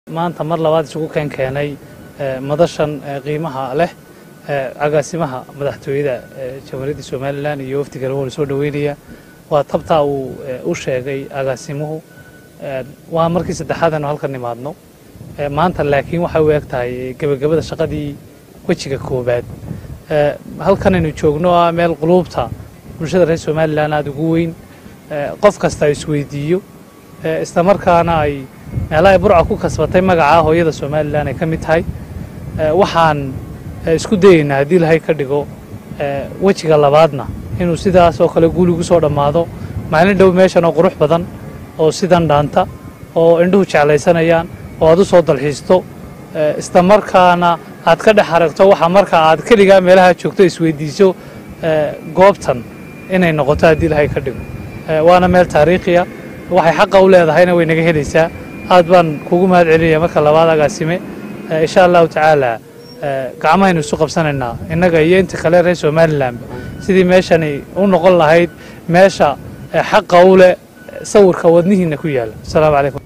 maanta mar labaad isugu keen keenay madashan qiimaha leh agaasimaha madaxtooyada jamhuuriyadda somalilan iyo wafdiga lagu soo dhoweynaya waa tabtaa uu u sheegay agaasimuhu waa markii saddexaad aanu halkan nimaadno maanta laakiin waxay u eg tahay gebagabada shaqadii wejiga koobaad halkanaynu joogno ah meel quluubta bulshada reer somalilan aada ugu weyn qof kasta isweydiiyo islamarkaana ay meelaha ay burca ku kasbatay magaca hooyada somalilan ay ka mid tahay waxaan isku dayeynaa haddii ilahay ka dhigo wejiga labaadna inuu sidaas oo kale guuligu soo dhammaado maalin dhow meeshan oo qurux badan oo sidan dhaanta oo indhuhu jeclaysanayaan oo aad u soo dalxiisto islamarkaana aad ka dhex aragto waxa marka aad keligaa meelaha joogto isweydiiso goobtan inay noqoto haddii ilahay ka dhigo waana meel taariikhiya waxay xaqa u leedahayna way naga helaysaa aad baan kugu mahad celinaya marka labaad agaasime insha allahu tacaala gacmahaynu isu qabsanaynaa innaga iyo inta kale reer somalilanba sidii meeshani u noqon lahayd meesha xaqa u leh sawirka wadnihiina ku yaala asalaamu calaykum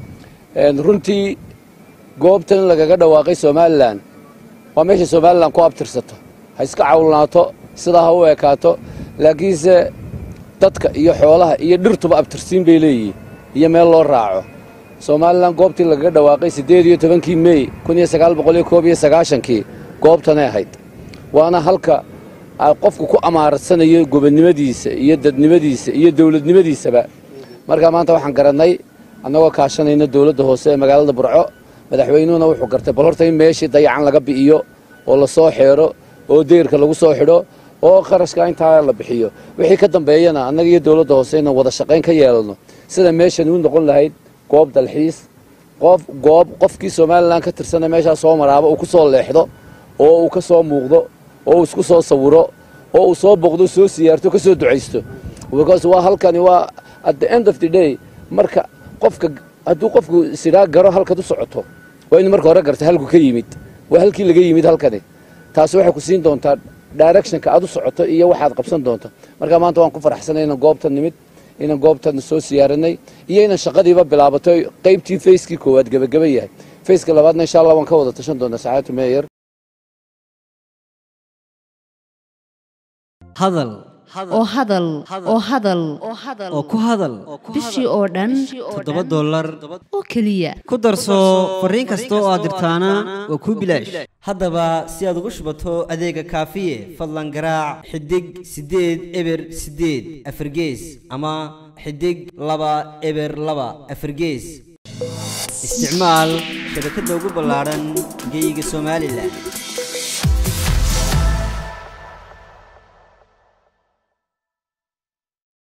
runtii goobtan lagaga dhawaaqay somalilan waa meesha somalilan ku abtirsato ha iska cawlnaato sidaa ha u ekaato laakiinse dadka iyo xoolaha iyo dhirtuba abtirsiin bay leeyihiin iyo meel loo raaco somalilan goobtii lagaga dhawaaqay siddeed iyo tobankii mey kun iyo sagaal boqol iyo koob iyo sagaashankii goobtanay ahayd waana halka qofku ku amaarsanayo gobonnimadiisa iyo dadnimadiisa iyo dawladnimadiisaba markaa maanta waxaan garannay annagoo kaashanayna dawladda hoose ee magaalada burco madaxweynuhuna wuxuu gartay bal horta in meeshii dayacan laga bi'iyo oo la soo xeero oo deyrka lagu soo xidho oo kharashka intaa la bixiyo wixii ka dambeeyana annaga iyo dawladda hoose inaan wada shaqayn ka yeelano sida meeshan u noqon lahayd goob dalxiis qof goob qofkii somalilan ka tirsana meeshaa soo maraaba uu ku soo leexdo oo uu ka soo muuqdo oo uu isku soo sawiro oo uu soo boqdo soo siyaarto ka soo ducaysto because waa halkani waa at the end of the day marka qofka hadduu qofku isidhaa garo halkaad u socoto waa inu marka hore garta halku ka yimid waa halkii laga yimid halkani taasi waxay ku siin doontaa directionka aad u socoto iyo waxaad qabsan doonto marka maanta waan ku faraxsanay inaan goobtan nimid inaan goobtan soo siyaaranay iyo inaan shaqadiiba bilaabato qaybtii fayskii koowaad gebageba yahay fayska labaadna insha allah waan ka wada tashan doonaa saxaatu meeyer hadal oo hadal oo hadal oo ku hadal bishii oo dhan toddoba dollar oo keliya ku darso fariin kasta oo aad dirtaana waa kuu bilaash haddaba si aad ugu shubato adeega kaafiye fadlan garaac xidig siddeed eber siddeed afargees ama xidig laba eber laba afargees isticmaal shabakadda ugu ballaadhan geeyiga somalilan